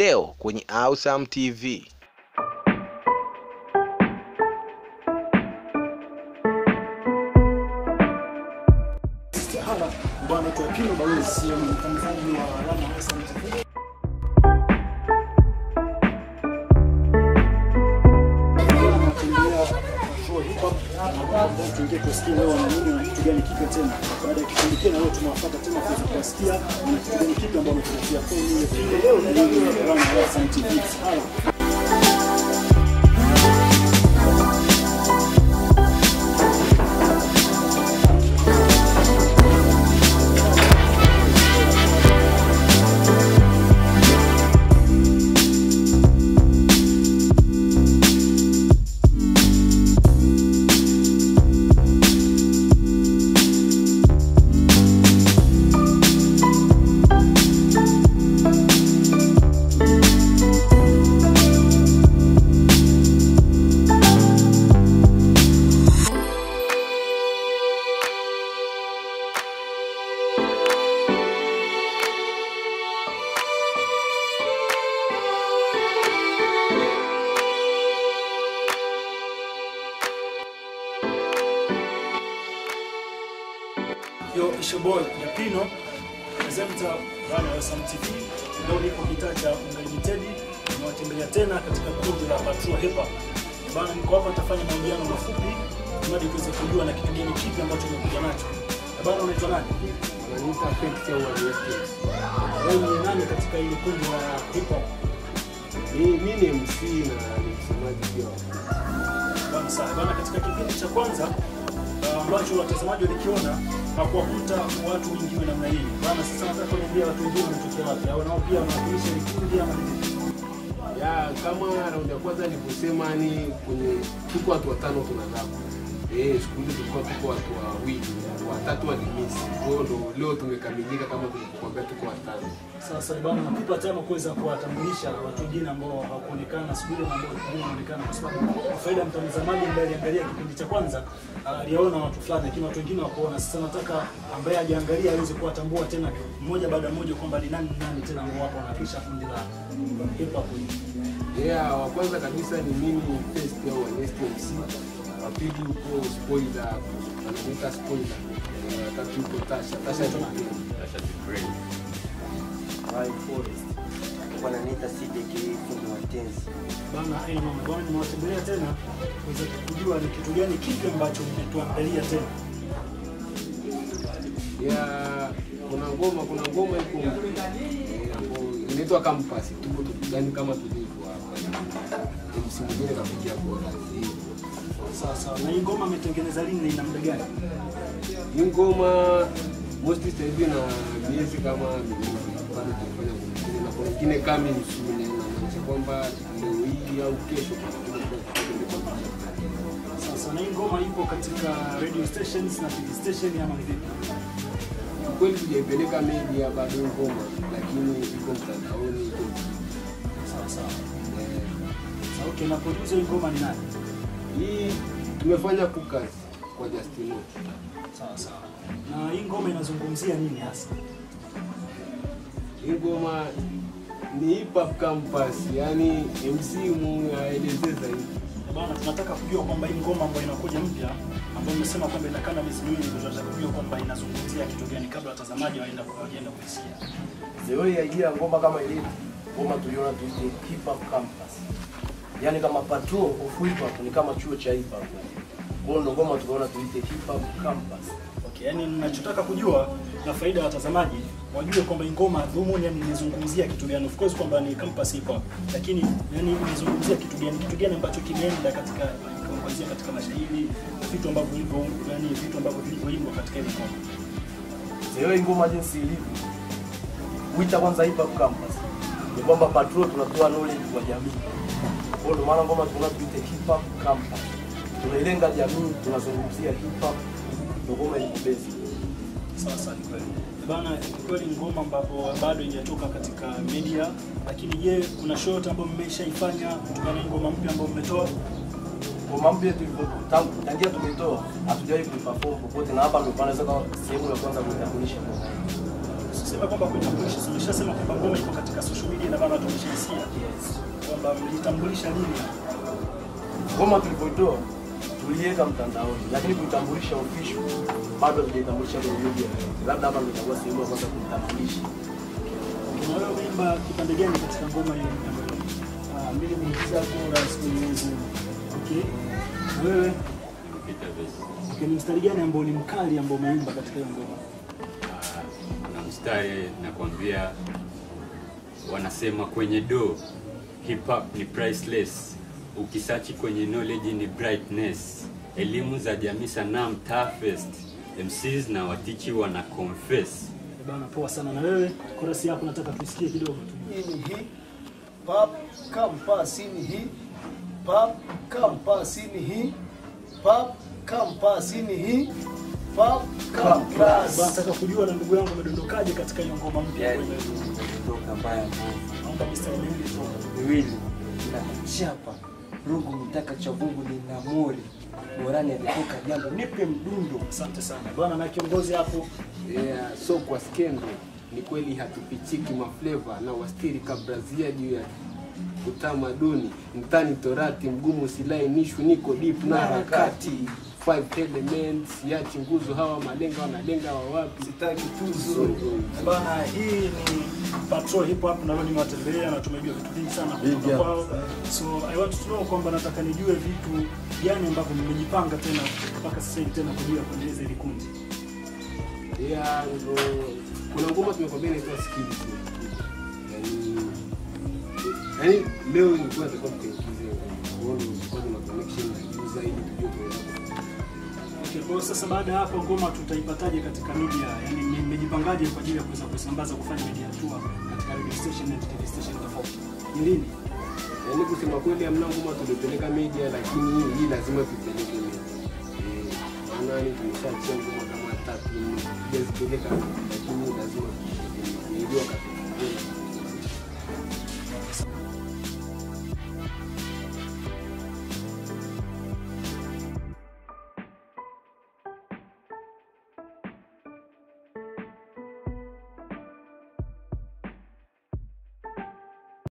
leo kwenye Awesome TV. Hala bwana kwa Pino Balozi, mtangazaji wa Rama Awesome TV. Anatembelea show hip hop na tuingie kusikia leo wana nini na kitu gani kipya tena. Baada ya kipindi kile leo tumewafuata tena kuweza kuwasikia na kitu gani kipya ambao wametuletea kwa hiyo Pino leo na leo Rama Awesome TV. Hala Yo, it's your boy Yapino, presenter Rana Awesome TV. Leo niko kitaa cha Unlimited, nimewatembelea tena katika kundi la Patrol Hip Hop. Bana, niko hapa nitafanya mahojiano mafupi ili tuweze kujua na kitu gani kipi ambacho nimekuja nacho. Bana, unaitwa nani? Wananiita Felix au Waniestes. Wewe ni nani katika hili kundi la hip hop? Mi- mi ni MC na ni msemaji pia. Bana, sawa. Bana, katika kipindi cha kwanza uh, ambacho watazamaji walikiona hakuwakuta watu wengi wa namna hii. Bana, sasa nataka kuniambia watu wengine wanatokea wapi? Au nao pia wanawakilisha hili kundi ama ni vipi? Ya kama raundi ya kwanza nilivyosema, ni kwenye tuko watu watano tunadhabu. Eh, siku hizi tulikuwa tuko watu wawili, watatu walimisi. Kwa hiyo ndo leo tumekamilika kama tulivyokuambia tuko watano. Sasa bwana, nakupa tano kuweza kuwatambulisha watu wengine ambao hawakuonekana siku ile na ambao wengine wanaonekana, kwa sababu kwa faida ya mtazamaji ambaye aliangalia kipindi cha kwanza aliona watu fulani, lakini watu wengine hawakuona. Sasa nataka ambaye hajaangalia aweze kuwatambua tena mmoja baada ya mmoja kwamba ni nani ni nani tena ambao wapo wanapisha kundi la hip hop hili. Yeah, wa kwanza kabisa ni mimi First au Wanesti MC. Wa pili uko Spoiler, anamuita Spoiler. Eh, wa tatu uko Tasha, Tasha ni High Forest. Wananiita CDK fundi wa tenzi. Bana, eh, mama bwana, nimewatembelea tena kuweza kujua ni kitu gani kipi ambacho mmetuandalia tena. ya kuna ngoma kuna ngoma iko eh, ambayo inaitwa Campus tuko tukani kama tulivyo hapa MC mwingine kapigia bora Sasa na hii ngoma ametengeneza lini na ina muda gani? hii ngoma mostly sasa hivi na miezi kama miwili bado tunafanya mwingine na kuna ingine kama msune na maanisha kwamba leo hii au kesho kuna Sasa na hii ngoma ipo katika radio stations na TV station ama ni vipi? kweli tujaipeleka media bado hii ngoma lakini iko mtandaoni iko Sawa sawa. eh, Sasa okay, na producer hii ngoma ni nani? hii tumefanya kukazi kwa Justino Sawa sawa. Na hii ngoma inazungumzia nini hasa? Hii ngoma ni hip hop campus, yani MC mu aelezee zaidi. Bana, tunataka kujua kwamba hii ngoma ambayo inakuja mpya ambayo umesema kwamba inakaa na miezi miwili, ndio tunataka kujua kwamba inazungumzia kitu gani kabla watazamaji waenda waenda kuisikia. Zero ya idea ngoma kama ilivyo. Ngoma tuliona tuite hip hop campus. Yaani kama patrol of hip hop ni kama chuo cha hip hop. Kwa hiyo ndo ngoma tukaona tuite hip hop campus. Okay, yani ninachotaka kujua na faida ya watazamaji wajue kwamba hii ngoma dhumuni yani inazungumzia kitu gani. Of course kwamba ni campus hip hop, lakini yani inazungumzia kitu gani, kitu gani ambacho kimeenda katika kuangazia katika mashairi, vitu ambavyo vilivyo yani vitu ambavyo vilivyoimbwa katika ile ngoma. Zero hii ngoma jinsi ilivyo. Uita kwanza hip hop campus. Ni kwamba patrol tunatoa knowledge kwa jamii. Kwa hiyo ndo maana ngoma tunaona tuite hip hop campus. Tunailenga jamii, tunazungumzia hip hop. Ndo ngoma iko basic. Sawa sawa, ni kweli bana. Ni kweli ni ngoma ambapo bado haijatoka katika media, lakini je, kuna show yote ambayo mmeshaifanya kutokana na hii ngoma mpya ambayo mmetoa? ngoma mpya tulivyo- tangu- tangia tumetoa hatujawahi kuiperform popote, na hapa ndio panaweza kuwa sehemu ya kwanza kuitambulisha ngoma hii. Sasa tuseme kwamba kuitambulisha, si umeshasema kwamba ngoma iko katika social media na bana tumeshaisikia kwamba mlitambulisha lini? Ngoma tulipoitoa tuliweka mtandaoni, lakini kuitambulisha official bado hatujaitambulisha kwenye media. Labda hapa ndio itakuwa sehemu ya kwanza kuitambulisha. Na wewe umeimba kipande gani katika ngoma hiyo? Ah, mimi ni mzako Rais Mwenyezi. Okay. Na wewe Peter Vesi. okay, ni mstari gani ambao ni mkali ambao umeimba katika hiyo ngoma? Ah, kuna mstari nakwambia, wanasema kwenye do hip hop ni priceless, ukisachi kwenye knowledge ni brightness, elimu za jamii sanaa toughest, MCs na watichi wana confess. Eh, Bana poa sana. Na wewe korasi yako nataka tuisikie kidogo tu. Hii ni hip hop campus ni hip hop campus ni hip hop campus ni hip hop Bana campus. nataka kujua na ndugu yangu umedondokaje katika hiyo ngoma mpya yani kwenye kutoka mbaya mbovu naomba mistari miwili tu. miwili na chapa rungu mitaka cha Mungu ni namori morani alitoka jambo nipe mdundo Asante sana. Bwana na kiongozi hapo Yeah, so kwa skendo ni kweli hatupichiki mafleva na wastiri kabrazia juu ya utamaduni mtani torati mgumu silainishwi niko deep na harakati five elements yachi nguzo hawa malenga wanalenga wawapi Sitaki tuzo. So, Bana, hii ni Patrol Hip Hop na leo nimewatembelea na tumejua vitu vingi sana kutoka kwao. So I want to know kwamba nataka nijue vitu gani ambavyo mmejipanga tena mpaka sasa hivi tena kwa ajili ya kuendeleza hili kundi. yeah, ndo kuna ngoma tumekwambia inaitwa skills yani yani leo ilikuwa natakiwa tukaingize kuona kwa tuna connection na user ili tujue tunaweza Okay, kwa hiyo sasa baada ya hapo ngoma tutaipataje katika media? Yaani mmejipangaje kwa ajili ya kuweza kusambaza kufanya media tour katika radio station na TV station tofauti? Ni lini? Yaani kusema kweli hamna ngoma tulipeleka media, lakini hii hii lazima tuipeleke media. Eh, maana ni tumeshachia ngoma kama tatu nne, hatujazipeleka